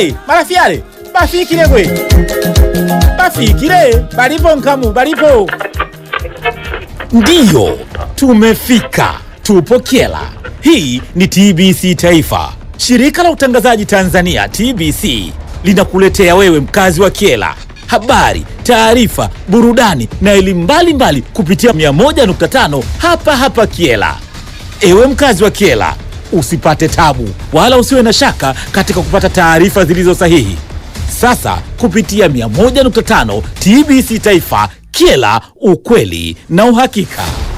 Hey, marafiale bafikile gwe bafikile balipo nkamu balipo ndiyo tumefika tupo kyela hii ni tbc taifa shirika la utangazaji tanzania tbc linakuletea wewe mkazi wa kyela habari taarifa burudani na elimu mbalimbali kupitia 101.5 hapa hapa kyela ewe mkazi wa kyela usipate tabu wala usiwe na shaka katika kupata taarifa zilizo sahihi sasa kupitia 101.5 tbc taifa kyela ukweli na uhakika